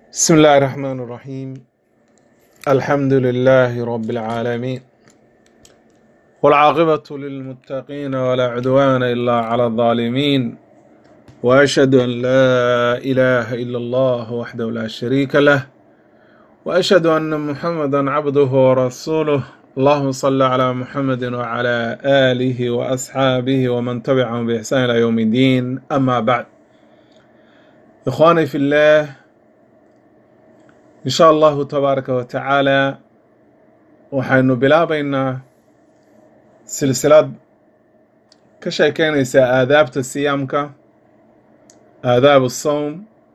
بسم الله الرحمن الرحيم الحمد لله رب العالمين والعاقبة للمتقين ولا عدوان إلا على الظالمين وأشهد أن لا إله إلا الله وحده لا شريك له وأشهد أن محمدا عبده ورسوله اللهم صل على محمد وعلى آله وأصحابه ومن تبعهم بإحسان إلى يوم الدين أما بعد إخواني في الله in sha allahu tabaaraka wa tacaala waxaynu bilaabaynaa silsilad ka sheekeynaysaa aadaabta siyaamka aadaabu sawm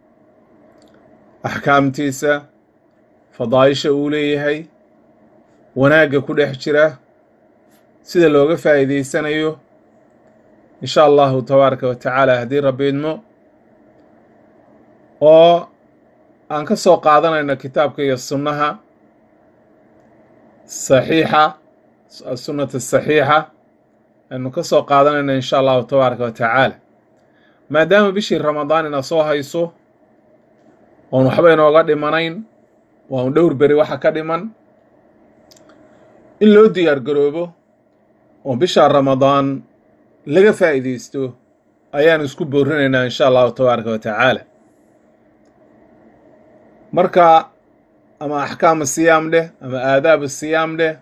axkaamtiisa fadaa'isha uu leeyahay wanaagga ku dhex jira sida looga faa'iidaysanayo in sha allahu tabaaraka wa tacaala haddii rabbi idmo oo aan ka soo qaadanayno kitaabka iyo sunnaha saxiixa sunnata saxiixa aynu ka soo qaadanayno in sha allahu tabaaraka wa tacaala maadaama bishii ramadaan ina soo hayso oon waxba inooga dhimanayn waa un dhowr beri waxa ka dhiman in loo diyaar garoobo oo bisha ramadaan laga faa'iidaysto ayaanu isku boorinaynaa in sha allahu tabaaraka wa tacaala marka ama axkaamu siyaam dheh ama aadaabu siyaam dheh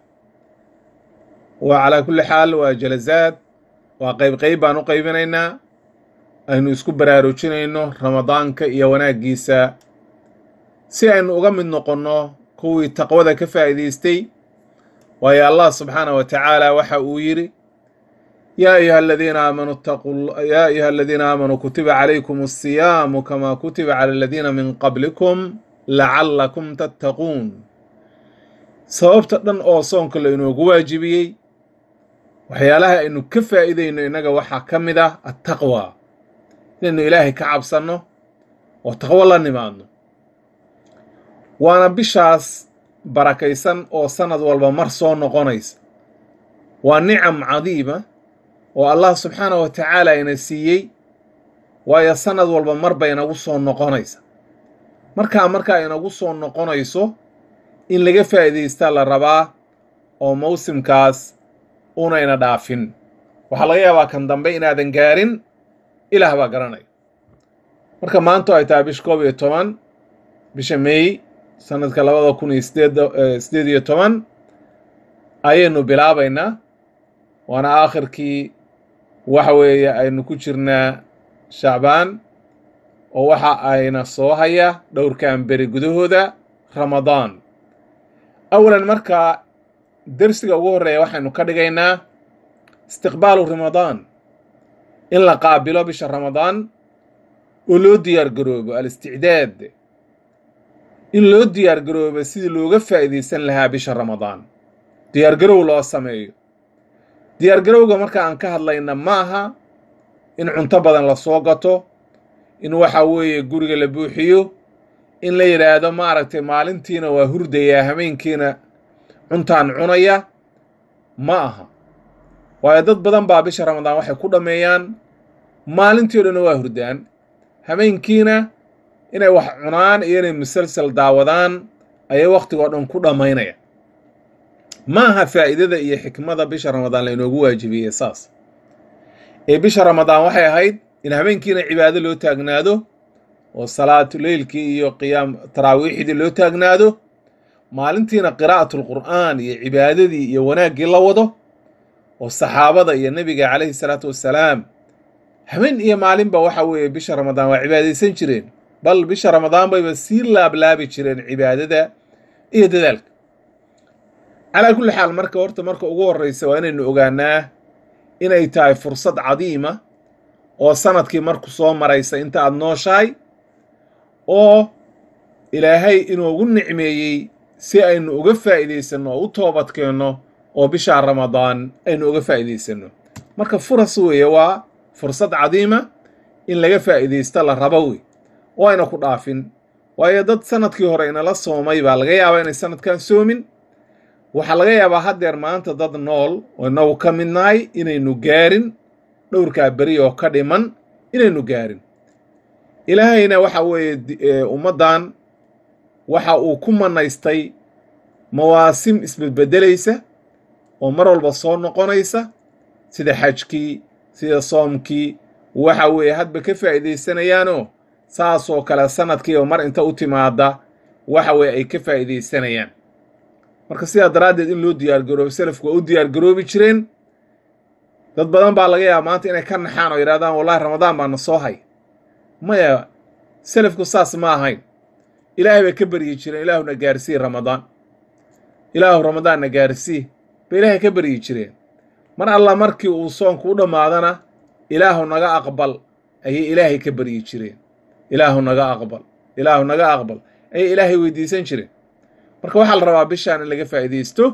waa calaa kulli xaal waa jalasaad waa qeyb qeyb baan u qaybinaynaa aynu isku baraarujinayno ramadaanka iyo wanaaggiisa si aynu uga mid noqonno kuwii taqwada ka faa'iidaystay waayo allah subxaanah wa tacaala waxa uu yidhi yaa ayuha aladiina aamanuu taqu yaa ayuha aladiina aamanuu kutiba calaykum asiyaamu kama kutiba cala aladiina min qablikum lacallakum tattaquun sababta dhan oo soonka la inoogu waajibiyey waxyaalaha aynu ka faa'iidayno innaga waxaa ka mid ah attaqwa inaynu ilaahay ka cabsanno oo taqwo la nimaadno waana bishaas barakaysan oo sannad walba mar soo noqonaysa waa nicam cadiima oo allah subxaanah wa tacaala ina siiyey waayo sannad walba mar bay inagu soo noqonaysa markaa markaa inagu soo noqonayso in laga faa'iidaystaa la rabaa oo mawsimkaas unayna dhaafin waxaa laga yaabaa kan dambe inaadan gaarin ilaah baa garanaya marka maanto ay tahay bisha koob iyo toban bisha meey sanadka labada kun iyo sideed sideed iyo toban ayaynu bilaabaynaa waana aakhirkii waxa weeye aynu ku jirnaa shacbaan oo waxa ayna soo haya dhowrkan beri gudahooda ramadaan awalan markaa dersiga ugu horreeya waxaynu ka dhigaynaa istiqbaalu ramadaan in la qaabilo bisha ramadaan oo loo diyaar garoobo al-isticdaad in loo diyaar garoobo sidii looga faa'iidaysan lahaa bisha ramadaan diyaar garow loo sameeyo diyaar garowga marka aan ka hadlayna ma aha in cunto badan la soo gato in waxa weeye guriga la buuxiyo in la yidhaahdo maaragtay maalintiina waa hurdayaa hameenkiina cuntaan cunaya ma aha waayo dad badan baa bisha ramadaan waxay ku dhammeeyaan maalintii o dhanna waa hurdaan hameenkiina inay wax cunaan iyo inay musalsal daawadaan ayay wakhtigoo dhan ku dhammaynaya ma aha faa'iidada iyo xikmada bisha ramadaan la inoogu waajibiyey saas ee bisha ramadaan waxay ahayd in habeenkiina cibaado loo taagnaado oo salaatuleylkii iyo qiyaam taraawiixdii loo taagnaado maalintiina qiraa'atulqur'aan iyo cibaadadii iyo wanaaggii la wado oo saxaabada iyo nebiga calayhi salaatu wassalaam habeen iyo maalinba waxa weeye bisha ramadaan waa cibaadaysan jireen bal bisha ramadaan bayba sii laablaabi jireen cibaadada iyo dadaalka calaa kulli xaal marka horta marka ugu horreysa waa inaynu ogaanaa inay tahay fursad cadiima oo sanadkii marku soo maraysa inta aada nooshahay oo ilaahay inoogu nicmeeyey si aynu uga faa'iidaysanno oo u toobadkeenno oo bishaa ramadaan aynu uga faa'iidaysanno marka furas weeye waa fursad cadiima in laga faa'iidaysto la rabo wey oo ayna ku dhaafin waayo dad sanadkii hore inala soomay baa laga yaabaa inay sanadkan soomin waxaa laga yaabaa haddeer maanta dad nool oo inagu ka mid nahay inaynu gaarin dhowrkaa beri oo ka dhiman inaynu gaarin ilaahayna waxa weeye ummaddan waxa uu ku manaystay mawaasim isbedbedelaysa oo mar walba soo noqonaysa sida xajkii sida soomkii waxa weeye hadba ka faa'iidaysanayaanoo saasoo kale sanadkiiba mar inta u timaada waxa weeye ay ka faa'iidaysanayaan marka sidaa daraaddeed in loo diyaargaroobo selafku waa u diyaargaroobi jireen dad badan baa laga yaaba maanta inay ka naxaan oo yidhahdaan wallahi ramadaan baana soo hay maya selafku saas ma ahayn ilaahay bay ka baryi jireen ilaahuna gaarsii ramadaan ilaahu ramadaanna gaarsii bay ilaahay ka baryi jireen mar alla markii uu soonku u dhammaadana ilaahu naga aqbal ayay ilaahay ka baryi jireen ilaahu naga aqbal ilaahu naga aqbal ayay ilaahay weydiisan jireen marka waxaa la rabaa bishaan in laga faa'iidaysto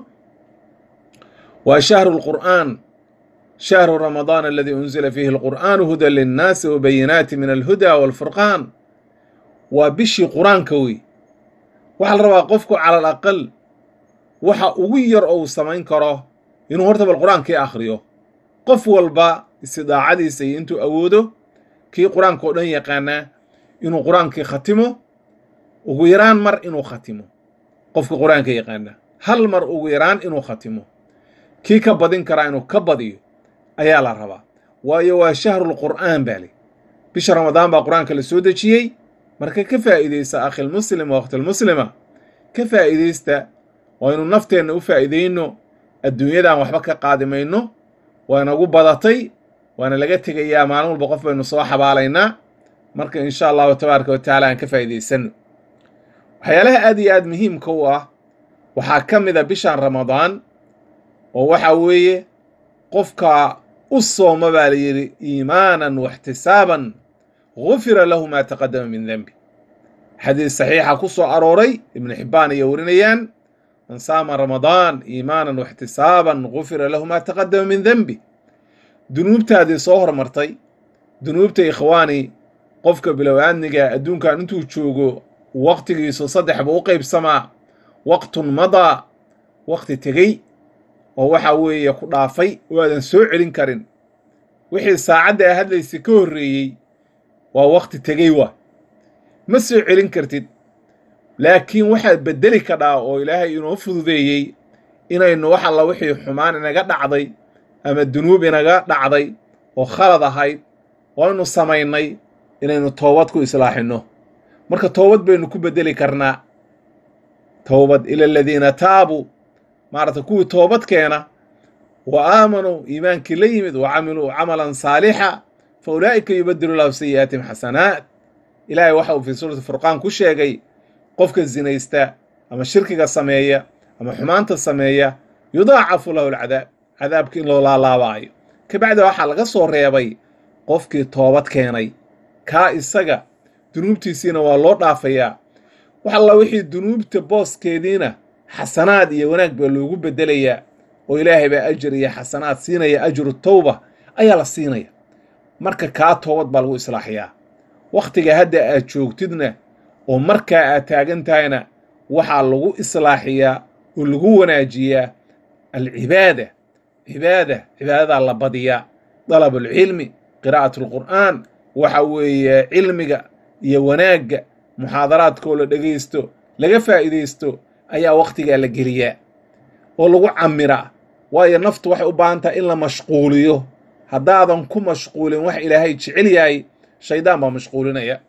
waa shahru lqur'aan shahru ramadaan aladii unzila fiihi alqur'aanu hudan linnaasi wabayinaati min alhuda waalfurqaan waa bishii qur-aanka wey waxaa la rabaa qofku cala al aqal waxa ugu yar oo uu samayn karo inuu horta bal qur-aankii akhriyo qof walba istidaacadiisa iyo intuu awoodo kii qur-aanka oo dhan yaqaanaa inuu qur-aankii khatimo ugu yaraan mar inuu khatimo qofka qur-aanka yaqaana hal mar ugu yaraan inuu khatimo kii ka badin karaa inuu ka badiyo ayaa la rabaa waayo waa shahrulqur'aan baa li bisha ramadaan baa qur-aanka la soo dejiyey marka ka faa'iidaysta akhilmuslim waqtilmuslima ka faa'iidaysta waa inu nafteenna u faa'iidayno adduunyadaan waxba ka qaadi mayno waa inagu badatay waana laga tegayaa maalin walba qof baynu soo xabaalaynaa marka insha allahu tabaaraka wa tacaala aan ka faa'iidaysanno waxyaalaha aad iyo aad muhiimka u ah waxaa ka mid a bishan ramadaan oo waxa weeye qofka u sooma baa la yidhi iimaanan waxtisaaban gufira lahu maa taqadama min denbi xadiis saxiixa ku soo arooray ibnu xibbaan iyo warinayaan man saama ramadaan iimaanan waxtisaaban gufira lahu maa taqadama min denbi dunuubtaadii soo hormartay dunuubta ikhwaani qofka bilow-aadniga adduunkan intuu joogo waqtigiisu saddex buu u qaybsamaa waqtun madaa waqti tegey oo waxa weeye ku dhaafay oo aadan soo celin karin wixii saacadda a hadlaysa ka horreeyey waa waqti tegey waa ma soo celin kartid laakiin waxaad beddeli kadhaa oo ilaahay inoo fududeeyey inaynu wax alla wixii xumaan inaga dhacday ama dunuub inaga dhacday oo khalad ahayd oo aynu samaynay inaynu toobad ku islaaxinno marka toobad baynu ku beddeli karnaa toobad ila aladiina taabuu maaragtay kuwii toobad keena wa aamanuu iimaankii la yimid wa camiluu camalan saalixa fa ulaa'ika yubadilu lahu sayi'aatihim xasanaat ilaahay waxa uu fii suurati furqaan ku sheegay qofka zinaysta ama shirkiga sameeya ama xumaanta sameeya yudaacafu lahu alcadaab cadaabka in loo laalaabaayo kabacdi waxaa laga soo reebay qofkii toobad keenay kaa isaga dunuubtiisiina waa loo dhaafayaa wax alla wixii dunuubta booskeediina xasanaad iyo wanaag baa loogu beddelayaa oo ilaahay baa ajar iyo xasanaad siinaya ajru tawba ayaa la siinaya marka kaa toobad baa lagu islaaxiyaa wakhtiga hadda aad joogtidna oo markaa aad taagan tahayna waxaa lagu islaaxiyaa oo lagu wanaajiyaa alcibaada cibaada cibaadadaa la badiyaa dalabulcilmi qiraa'at alqur'aan waxa weeye cilmiga iyo wanaagga muxaadaraadkoo la dhegaysto laga faa'iidaysto ayaa wakhtigaa la geliyaa oo lagu camiraa waayo naftu waxay u baahan tahay in la mashquuliyo haddaadan ku mashquulin wax ilaahay jecel yahay shaydaan baa mashquulinaya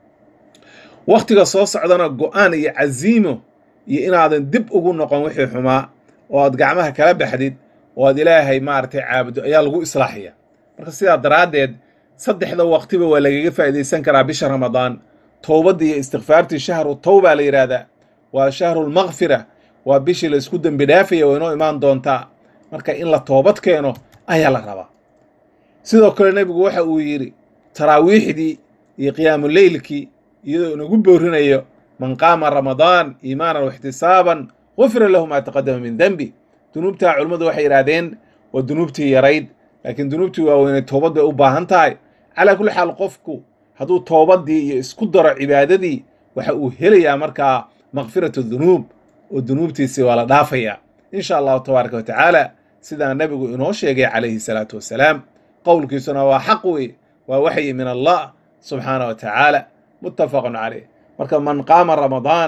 wakhtiga soo socdana go'aan iyo casiimo iyo inaadan dib ugu noqon wixii xumaa oo aad gacmaha kala baxdid oo aad ilaahay maaragtay caabudo ayaa lagu islaaxiya marka sidaa daraaddeed saddexda waqtiba waa lagaga faa'iidaysan karaa bisha ramadaan towbadda iyo istikfaartii shahru tawbaa la yidhaahdaa waa shahrulmakfira waa bishii la isku dembi dhaafaya waa inoo imaan doontaa marka in la toobad keeno ayaa la rabaa sidoo kale nebigu waxa uu yidhi taraawiixdii iyo qiyaamuleylkii iyadoo inagu boorinayo man qaama ramadaan iimaanan waxtisaaban gufira lahu maa taqadama min denbi dunuubtaa culimmadu waxay yidhaahdeen waa dunuubtii yarayd laakiin dunuubtii waaweynay toobad bay u baahan tahay calaa kulli xaal qofku hadduu toobaddii iyo isku daro cibaadadii waxa uu helayaa markaa makfiratu dunuub oo dunuubtiisii waa la dhaafayaa in sha allahu tabaaraka wa tacaala sidaa nebigu inoo sheegay calayhi salaatu wassalaam qowlkiisuna waa xaq wey waa waxyi min allah subxaana wa tacaala muttafaqun caleyh marka man qaama ramadaan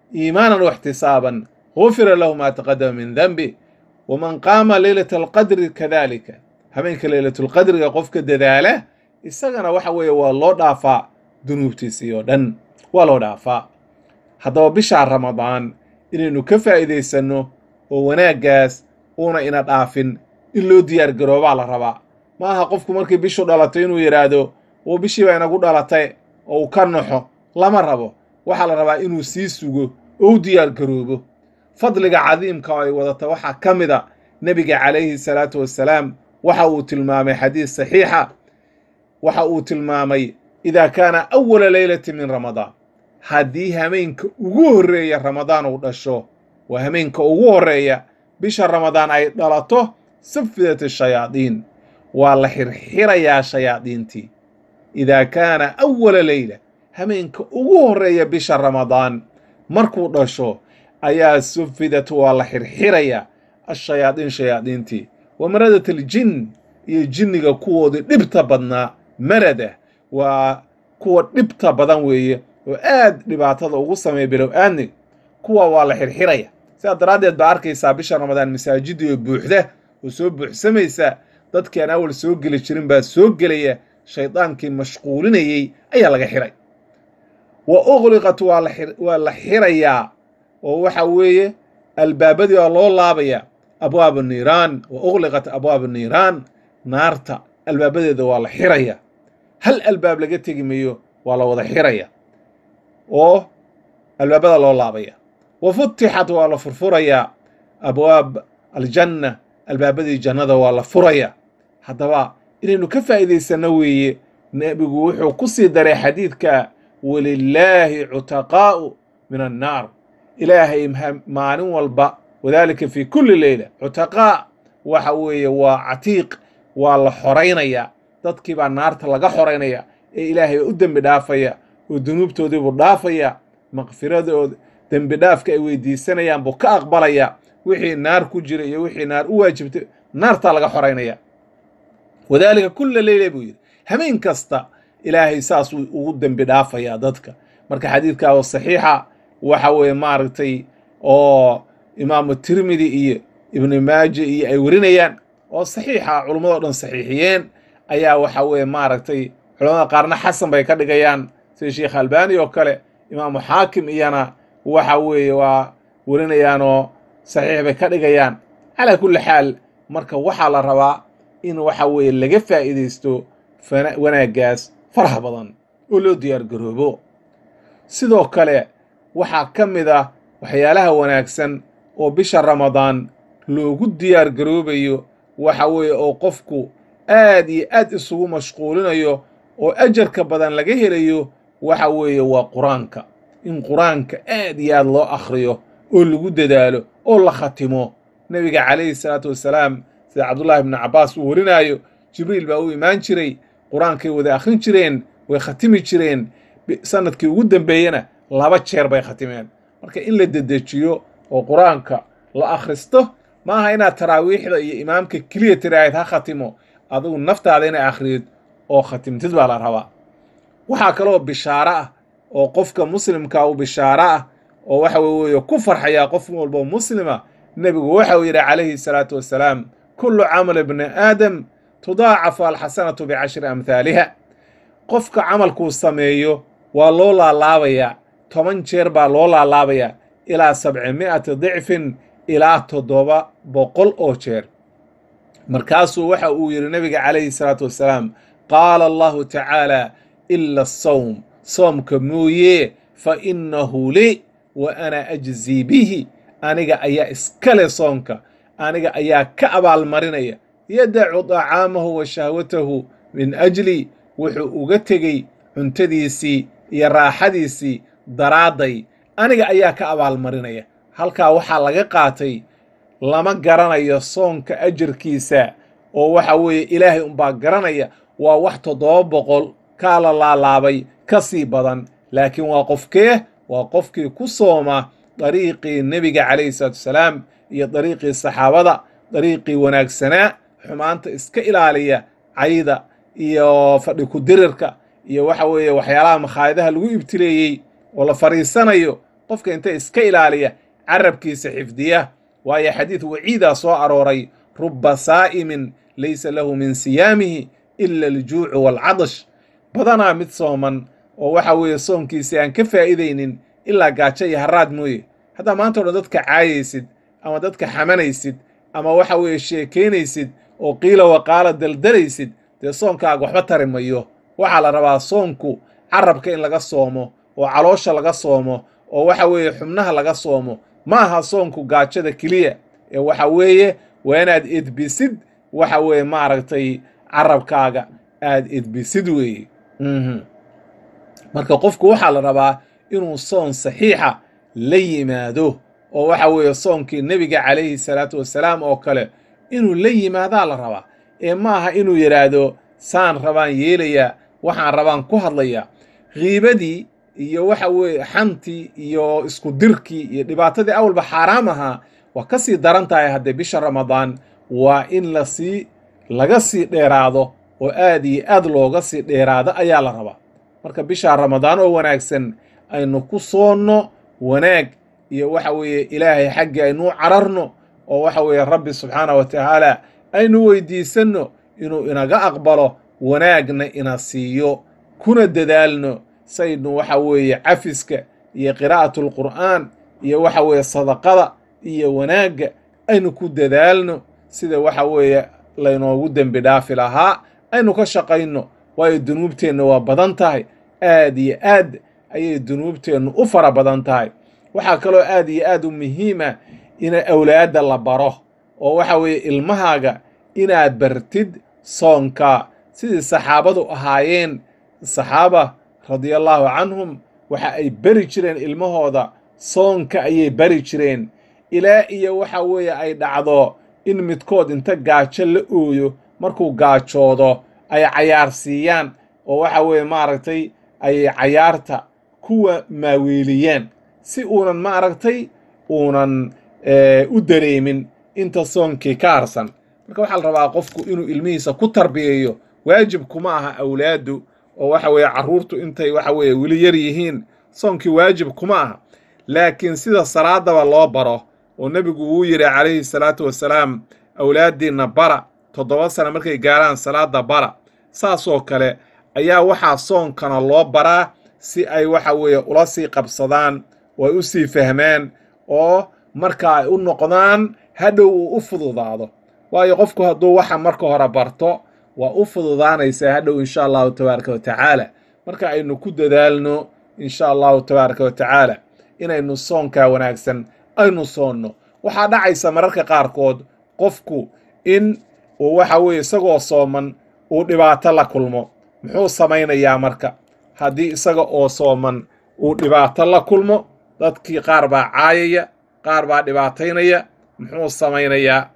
iimaanan waxtisaaban gufira lahu maa taqadama min denbi waman qaama leylata alqadri kadalika habeenka leylatulqadriga qofka dadaala isagana waxa weeye waa loo dhaafaa dunuubtiisii oo dhan waa loo dhaafaa haddaba bishaa ramadaan inaynu ka faa'iidaysanno oo wanaaggaas uuna ina dhaafin in loo diyaar garoobaa la rabaa ma aha qofku markii bishu dhalatay inuu yidhaahdo oo bishii baa inagu dhalatay oo uu ka naxo lama rabo waxaa la rabaa inuu sii sugo oo u diyaar garoobo fadliga cadiimka oo ay wadata waxaa ka mid a nebiga calayhi salaatu wassalaam waxa uu tilmaamay xadiis saxiixa waxa uu tilmaamay idaa kaana awala leylati min ramadaan haddii hameenka ugu horreeya ramadaan uu dhasho waa hameenka ugu horreeya bisha ramadaan ay dhalato safidat ashayaadiin waa la xirxirayaa shayaadiintii idaa kaana awala leyla hameenka ugu horreeya bisha ramadaan markuu dhasho ayaa sufidat waa la xirxirayaa ashayaadiin shayaadiintii wa maradat aljin iyo jinniga kuwoodii dhibta badnaa marada waa kuwa dhibta badan weeye oo aad dhibaatada ugu sameeya bilow aadnig kuwa waa la xirxiraya sidaa daraaddeed baa arkaysaa bisha ramadaan masaajidii oo buuxda oo soo buuxsamaysa dadkii aan awal soo geli jirin baa soo gelaya shaydaankii mashquulinayey ayaa laga xiray wa uqliqat waa la xirayaa oo waxa weeye albaabadii waa loo laabaya abwaab niiraan wa uqliqat abwaab niiraan naarta albaabadeeda waa la xiraya hal albaab laga tegi mayo waa la wada xiraya oo albaabada loo laabaya wa futixat waa la furfurayaa abwaab aljanna albaabadii jannada waa la furaya haddaba inaynu ka faa'iidaysanno weeye nebigu wuxuu ku sii daray xadiidka walilaahi cutaqaa'u min annaar ilaahay maalin walba wadaalika fii kulli leyla cutaqaa waxa weeye waa catiiq waa la xoraynaya dadkii baa naarta laga xoraynaya ee ilaahay u dembi dhaafaya oo dunuubtoodiibuu dhaafaya maqfiradooda dembi dhaafka ay weydiisanayaan buu ka aqbalaya wixii naar ku jira iyo wixii naar u waajibtay naartaa laga xoraynaya wadaalika kulla leyla buu yidhi hameen kasta ilaahay saasuu ugu dembi dhaafayaa dadka marka xadiidkaa oo saxiixa waxa weeye maaragtay oo imaamu tirmidi iyo ibnu maaje iyo ay warinayaan oo saxiixa culummado dhan saxiixiyeen ayaa waxa weeye maaragtay culamada qaarna xasan bay ka dhigayaan sida sheekh albani oo kale imaamu xaakim iyana waxa weeye waa warinayaanoo saxiix bay ka dhigayaan calaa kulli xaal marka waxaa la rabaa in waxa weeye laga faa'iidaysto wanaaggaas faraha badan oo loo diyaar garoobo sidoo kale waxaa ka mid ah waxyaalaha wanaagsan oo bisha ramadaan loogu diyaar garoobayo waxa weeye oo qofku aad iyo aad isugu mashquulinayo oo ajarka badan laga helayo waxa weeye waa qur-aanka in qur-aanka aad iyo aad loo akhriyo oo lagu dadaalo oo la khatimo nebiga calayhi salaatu wassalaam sida cabdullaahi ibnu cabbaas uu warinaayo jibriil baa u imaan jiray qur-aankay wada akhrin jireen way khatimi jireen sanadkii ugu dambeeyena laba jeer bay khatimeen marka in la dedejiyo oo qur-aanka la akhristo ma aha inaad taraawiixda iyo imaamka keliya tiraahid ha khatimo adigu naftaada inay akhriyid oo khatimtid baa la rabaa waxaa kaloo bishaaro ah oo qofka muslimka u bishaaro ah oo waxa weeye ku farxayaa qof walbo muslima nebigu waxau yidhi calayhi salaatu wassalaam kullu camal ibni aadam tudaacafu alxasanatu bicashri amhaaliha qofka camalkuu sameeyo waa loo laalaabayaa toban jeer baa loo laalaabayaa ilaa sabcimi'ati dicfin ilaa toddoba boqol oo jeer markaasuu waxa uu yidhi nebiga calayhi salaatu wassalaam qaala allahu tacaala ila asawm soomka mooye fa innahu li wa ana ajzii bihi aniga ayaa iskale soomka aniga ayaa ka abaalmarinaya yadacu dacaamahu wa shahwatahu min ajli wuxuu uga tegey cuntadiisii iyo raaxadiisii daraadday aniga ayaa ka abaalmarinaya halkaa waxaa laga qaatay lama garanayo soonka ajarkiisa oo waxa weeye ilaahay unbaa garanaya waa wax toddoba boqol kaa la laalaabay ka sii badan laakiin waa qofkee waa qofkii ku sooma dariiqii nebiga calayhi salaatu wasalaam iyo dariiqii saxaabada dariiqii wanaagsanaa xumaanta iska ilaaliya cayda iyo fadhi ku dirirka iyo waxa weeye waxyaalaha makhaayadaha lagu ibtileeyey oo la fadhiisanayo qofka inta iska ilaaliya carabkiisa xifdiya waayo xadiid waciidaa soo arooray ruba saa'imin laysa lahu min siyaamihi ila aljuucu waalcadash badanaa mid sooman oo waxa weeye soonkiisi aan ka faa'iidaynin ilaa gaajo iyo haraad mooye haddaa maanta o dhan dadka caayaysid ama dadka xamanaysid ama waxa weeye sheekaynaysid oo qiila waqaala daldalaysid dee soonkaaga waxba tari mayo waxaa la rabaa soonku carabka in laga soomo oo caloosha laga soomo oo waxa weeye xubnaha laga soomo ma aha soonku gaajada keliya ee waxa weeye waa inaad edbisid waxa weeye maaragtay carabkaaga aad edbisid weeye marka qofku waxaa la rabaa inuu soon saxiixa la yimaado oo waxa weeye soonkii nebiga calayhi salaatu wassalaam oo kale inuu la yimaadaa la rabaa ee ma aha inuu yidhaahdo saan rabaan yeelayaa waxaan rabaan ku hadlayaa kiibadii iyo waxa weeye xantii iyo isku dirkii iyo dhibaatadii awalba xaaraam ahaa waa ka sii daran tahay haddee bisha ramadaan waa in lasii laga sii dheeraado oo aad iyo aad looga sii dheeraado ayaa la rabaa marka bisha ramadaan oo wanaagsan aynu ku soonno wanaag iyo waxa weeye ilaahay xaggii aynuu cararno oo waxa weeye rabbi subxaana wa tacaala aynu weydiisanno inuu inaga aqbalo wanaagna ina siiyo kuna dadaalno saynu waxa weeye cafiska iyo qiraa'atu alqur'aan iyo waxa weeye sadaqada iyo wanaagga aynu ku dadaalno sida waxa weeye laynoogu dembi dhaafi lahaa aynu ka shaqayno waayo dunuubteenna waa badan tahay aad iyo aad ayay dunuubteennu u fara badan tahay waxaa kaloo aad iyo aad u muhiima in awlaadda la baro oo waxa weeye ilmahaaga inaad bartid soonka sidii saxaabadu ahaayeen saxaaba radiallahu canhum waxa ay beri jireen ilmahooda soonka ayay bari jireen ilaa iyo waxa weeye ay dhacdo in midkood inta gaajo la ooyo markuu gaajoodo ay cayaar siiyaan oo waxa weeye maaragtay ay cayaarta kuwa maaweeliyaan si uunan maaragtay uunan u dareemin inta soonkii ka harsan marka waxaa la rabaa qofku inuu ilmihiisa ku tarbiyeeyo waajib kuma aha awlaaddu oo waxa weeye carruurtu intay waxa weeye weli yar yihiin soonkii waajib kuma aha laakiin sida salaadaba loo baro oo nebigu wuu yidhi calayhi salaatu wasalaam awlaaddiinna bara toddoba sana markay gaaraan salaadda bara saasoo kale ayaa waxaa soonkana loo baraa si ay waxa weeye ula sii qabsadaan oo ay u sii fahmaan oo marka ay u noqdaan hadhow uu u fududaado waayo qofku hadduu waxa marka hore barto waa u fududaanaysaa hadhow insha allahu tabaaraka wa tacaala marka aynu ku dadaalno insha allahu tabaaraka wa tacaala inaynu soonkaa wanaagsan aynu soonno waxaa dhacaysa mararka qaarkood qofku in uu waxa weeye isagoo sooman uu dhibaato la kulmo muxuu samaynayaa marka haddii isaga oo sooman uu dhibaato la kulmo dadkii qaar baa caayaya qaar baa dhibaataynaya muxuu samaynayaa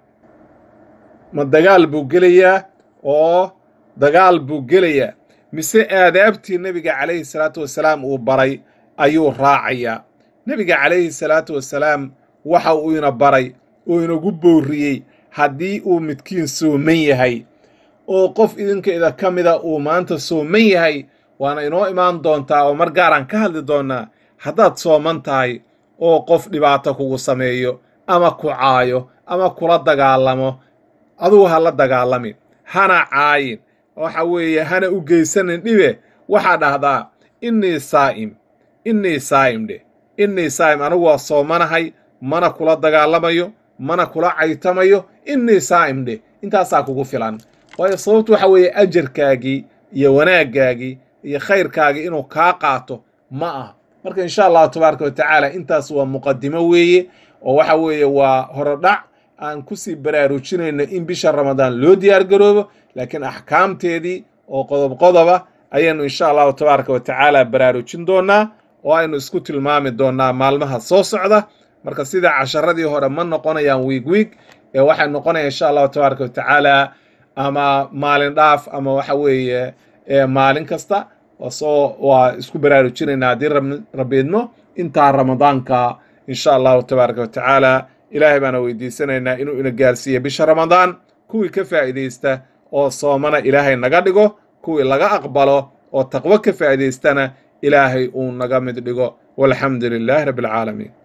ma dagaal buu gelayaa oo dagaal buu gelayaa mise aadaabtii nebiga calayhi salaatu wasalaam uu baray ayuu raacayaa nebiga calayhi salaatu wasalaam waxa uu ina baray oo inagu boorriyey haddii uu midkiin sooman yahay oo qof idinkeeda ka mida uu maanta sooman yahay waana inoo imaan doontaa oo mar gaaraan ka hadli doonnaa haddaad sooman tahay oo qof dhibaato kugu sameeyo ama ku caayo ama kula dagaalamo adugu ha la dagaalamin hana caayin waxa weeye hana u geysanin dhibe waxaa dhahdaa innii saa'im innii saa'im dheh innii saa'im anigu waa soomanahay mana kula dagaalamayo mana kula caytamayo innii saa'im dheh intaasaa kugu filan waayo sababtu waxa weeye ajarkaagii iyo wanaaggaagii iyo khayrkaagii inuu kaa qaato ma aha marka insha allahu tabaaraka wa tacaala intaas waa muqadimo weeye oo waxa weeye waa horodhac aan kusii baraarujinayno in bisha ramadaan loo diyaar garoobo laakiin axkaamteedii oo qodob qodoba ayaynu insha allahu tabaaraka wa tacaala baraarujin doonaa oo aynu isku tilmaami doonaa maalmaha soo socda marka sida casharadii hore ma noqonayaan wiig wiig ee waxay noqonayaan insha allahu tabaaraka wa tacaala ama maalin dhaaf ama waxa weeye maalin kasta soo waa isku baraarujinaynaa haddii rabiidno intaa ramadaanka insha allahu tabaaraka wa tacaala ilaahay baana weydiisanaynaa inuu ina gaarsiiya bisha ramadaan kuwii ka faa'iidaysta oo soomana ilaahay naga dhigo kuwii laga aqbalo oo taqwo ka faa'iidaystana ilaahay uu naga mid dhigo walxamdu lilaahi rabbi alcaalamiin